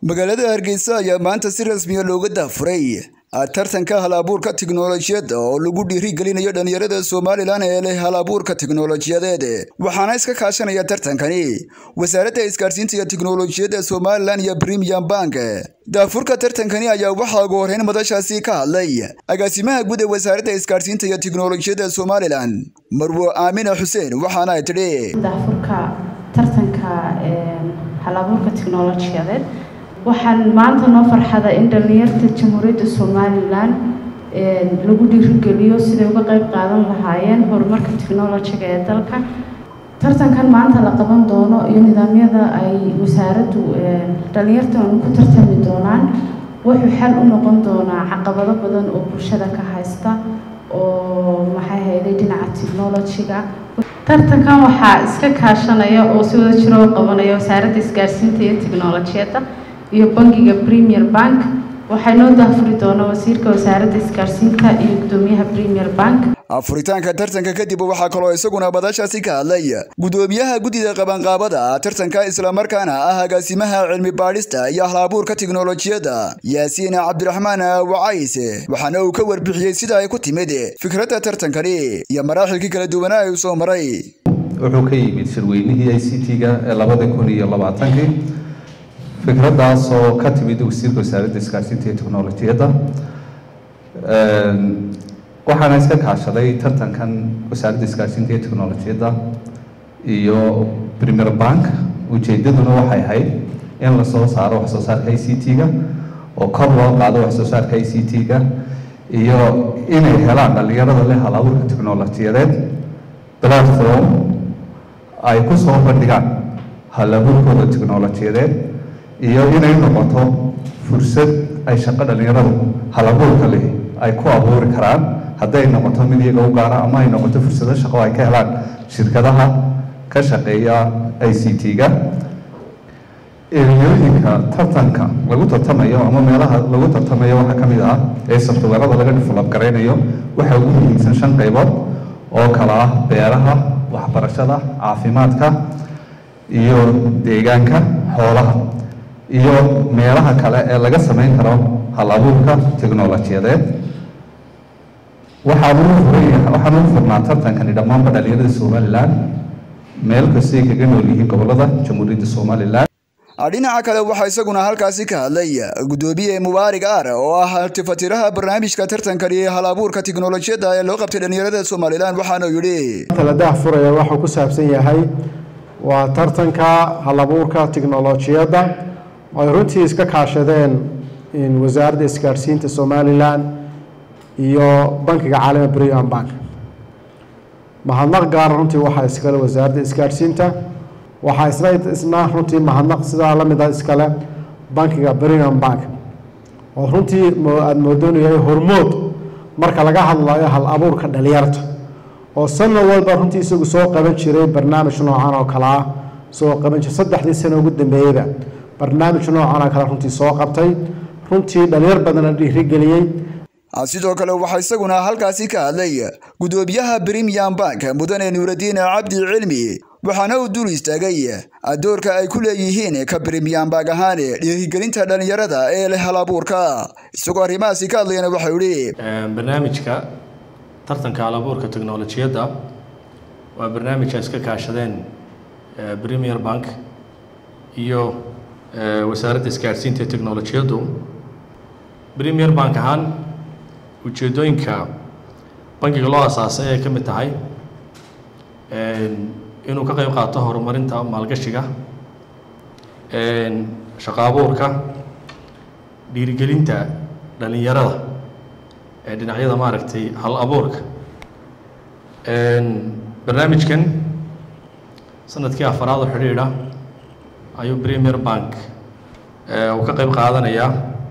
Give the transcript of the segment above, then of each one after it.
magaalada hargeysa ayaa maanta si rasmiya looga daafuray tartanka hal abuurka tiknolojiyadda oo lagu dhiirigelinayo dhalinyarada somalilan ee leh hal abuurka tiknolojiyadeed waxaana iska kaashanaya tartankani wasaaradda isgaarsiinta iyo tiknolojiyadda somalilan iyo premium bank daafurka tartankani ayaa waxaa ugu horreyn madashaasi ka hadlay agaasimaha guud ee wasaaradda isgaarsiinta iyo tiknolojiyadda somalilan marwo aamina xuseen waxaana ay tidhi daafurka tartanka halabuurka tiknolojiyadeed waxaan maanta noo farxada in dhallinyarta jamhuuriyadda somalilan lagu dhiirigeliyo siday uga qayb qaadan lahaayeen horumarka tiknolojiga ee dalka tartankan maanta la qaban doono iyo nidaamyada ay wasaaraddu dhallinyartan ku tartami doonaan wuxuu xal u noqon doonaa caqabado badan oo bulshada ka haysta oo maxay hayday dhinaca tiknolojiga tartankan waxaa iska kaashanaya oo si wada jiro u qabanaya wasaaradda isgaarsiinta iyo tiknolojiyadda iyo bangiga premier bank waxaa noo daafuri doona wasiirka wasaaradda isgaarsiinta iyo gudoomiyaha premier bank furitaanka tartanka kadib waxaa kaloo isaguna badashaasi ka hadlay gudoomiyaha guddida qabanqaabada tartanka islamarkaana ah agaasimaha cilmi baadhista iyo halabuurka tiknolojiyadda yaasiin cabdiraxmaan wacays waxaana uu ka warbixiyey sida ay ku timid fikradda tartankani iyo maraaxilkii kala duwanaa ay soo maray wuxuu ka yimid shirweynihii i c t-ga ee labada kun iyo labaatankii fikraddaas oo ka timid wasiirka wasaaradda isgaarsiinta iyo teknolojiyadda waxaana iska kaashaday tartankan wasaaradda isgaarsiinta iyo teknolojiyadda iyo premier bank ujeedaduna waxay ahayd in lasoo saaro wax soo saarka i c t-ga oo kor loo qaado wax soo saarka i c t-ga iyo inay helaan dhalinyarada leh hal abuurka teknolojiyadeed platform ay ku soo bandhigaan hal abuurkooda teknolojiyadeed iyo inay noqoto fursad ay shaqo dhalinyaradu hal abuurka leh ay ku abuuri karaan hadday noqoto mid iyaga u gaara ama ay noqoto fursado shaqo ay ka helaan shirkadaha ka shaqeeya i c t-ga eriyooyinka tartanka lagu tartamayo ama meelaha lagu tartamayo waxaa ka mid ah ee softweerada laga develop garaynayo waxaa ugu muhiimsan shan qaybood oo kala ah beeraha waxbarashada caafimaadka iyo deegaanka xoolaha iyo meelaha kale ee laga samayn karo hal abuurka teknolojiyadeed waxaan ugu furay waxaan ugu furnaa tartankani dhammaanba dhalinyarada somalilan meel kastay kaga nool yihiin gobolada jamhuuriyadda somalilan dhinaca kale waxaa isaguna halkaasi ka hadlay gudoomiye mubaarig aar oo ah tifatiraha barnaamijka tartankani hal abuurka tiknolojiyadda ee loo qabtay dhalinyarada somalilan waxaana yidhi la daahfuraya waxuu ku saabsan yahay waa tartanka hal abuurka tiknolojiyadda ay runtii iska kaashadeen wasaaradda isgaarsiinta somalilan iyo bankiga caalami brian bank mahadnaq gaara runtii waxaa iskale wasaaradda isgaarsiinta waxaa isna isna runtii mahadnaq sidaa la mida iskale bankiga brian bank oo runtii aada moodoonaya hormood marka laga hadlayo hal abuurka dhalinyarta oo sanad walba runtii isagu soo qaban jiray barnaamij noocan oo kale ah soo qaban jiray saddexdii sano ugu dambeeyeyba barnaamij noocan oo kale runtii soo qabtay runtii dhalinyar badana dhiirigeliyey sidoo kale waxaa isaguna halkaasi ka hadlay gudoomiyaha premium bank mudane nuuradiin cabdi cilmi waxaana uu dul istaagay doorka ay ku leeyihiin ka premium bank ahaan dhiirigelinta dhalinyarada ee leh hal abuurka isagoo arrimahaasi ka hadlayana waxau yihi barnaamijka tartanka hal abuurka teknolojiyadda waa barnaamij ay iska kaashadeen premier bank iyo wasaaradda isgaarsiinta teknolojiyaddu premier bank ahaan ujeeddooyinka bankiga loo asaasay ay ka mid tahay inuu ka qayb qaato horumarinta maalgashiga shaqo abuurka dhiirigelinta dhalinyarada ee dhinacyada maaragtay hal abuurka barnaamijkan sanadkii afaraad oo xidhiidha ayuu premier bank uu ka qayb qaadanayaa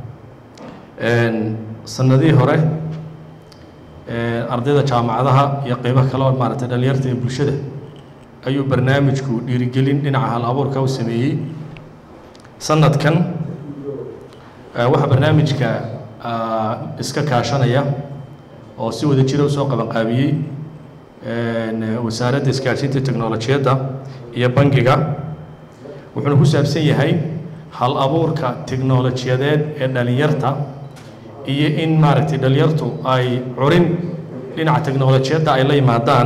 sanadihii hore ardayda jaamacadaha iyo qeybo kale oo maaragtay dhalinyarta ee bulshada ayuu barnaamijku dhiirigelin dhinaca hal abuurka u sameeyey sanadkan waxaa barnaamijka iska kaashanaya oo si wada jira usoo qabanqaabiyey wasaaradda isgaarsiinta teknolojiyadda iyo bangiga wuxuuna ku saabsan yahay hal abuurka tiknolojiyadeed ee dhalinyarta iyo in maaragtay dhalinyartu ay curin dhinaca teknolojiyadda ay la yimaadaan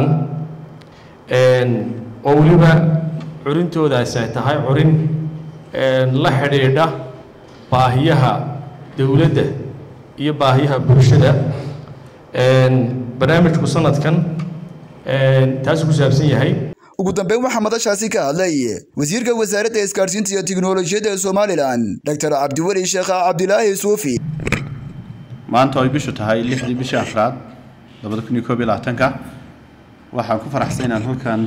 oo weliba curintoodaasi ay tahay curin la xidhiidha baahiyaha dowladda iyo baahiyaha bulshada barnaamijku sanadkan taasuu ku saabsan yahay ugu dambeyn waxaa madashaasi ka hadlay wasiirka wasaaradda isgaadhsiinta iyo tiknolojiyadda ee somalilan doctor cabdiweli sheekh cabdilaahi suufi maanta ay bishu tahay lixdii bishii afraad labada kun iyo koob iyo labaatanka waxaan ku faraxsan inaan halkan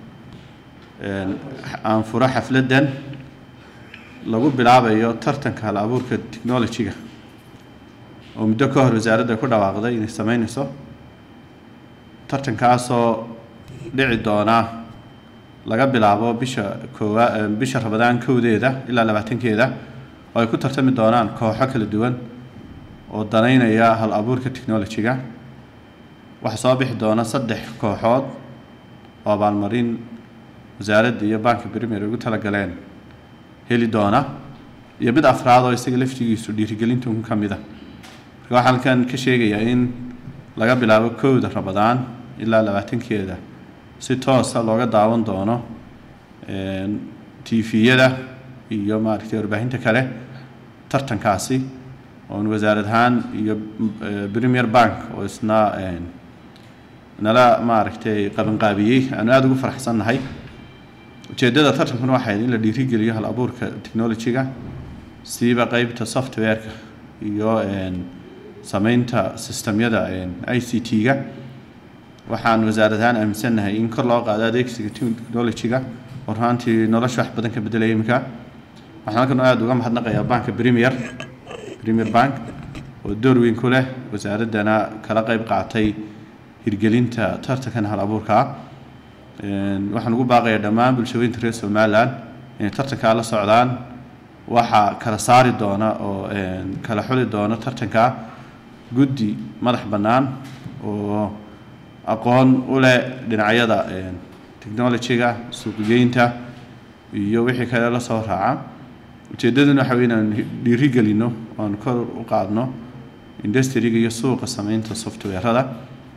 aan furo xafladdan lagu bilaabayo tartanka hal abuurka technology-ga oo muddo ka hor wasaaradda ku dhawaaqday inay sameynayso tartankaasoo dhici doona laga bilaabo bisha koowa bisha rabadaan kowdeeda ilaa labaatankeeda oo ay ku tartami doonaan kooxo kala duwan oo danaynaya hal abuurka technology-ga waxaa soo bixi doona saddex kooxood oo abaalmarin wasaaradda iyo banka premier ugu talagaleen heli doona iyo mid afraad oo isaga laftigiisu dhiirigelinta un ka mid a marka waxaan halkan ka sheegayaa in laga bilaabo kowda rabadaan ilaa labaatankeeda si toosa looga daawan doono tviyada iyo maaragtay warbaahinta kale tartankaasi oon wasaarad ahaan iyo premier bank oo isna nala maaragtay qabanqaabiyey aanu aada ugu faraxsannahay ujeeddada tartankuna waxay in la dhiirigeliyo hal abuurka technology-ga siiba qeybta software-ka iyo sameynta sistemyada i c t-ga waxaan wasaarad ahaan aaminsannahay in kor loo qaado adeegsiga technology-ga oo ruhaantii nolosha wax badan ka bedelaya iminka waxaan halkan aada uga mahadnaqayaa banka premier premier bank oo door weyn ku leh wasaaraddana kala qeyb qaatay hirgelinta tartankan hal abuurkaa waxaan ugu baaqayaa dhammaan bulshooyinka reer somalilan inay tartankaa la socdaan waxaa kala saari doona oo kala xuli doona tartankaa guddi madax bannaan oo aqoon u leh dhinacyada technology-ga suuqgeynta iyo wixii kale la soo raaca ujeeddaduna waxa wey inaan dhiirigelino oan kor u qaadno industriga iyo suuqa sameynta software-ada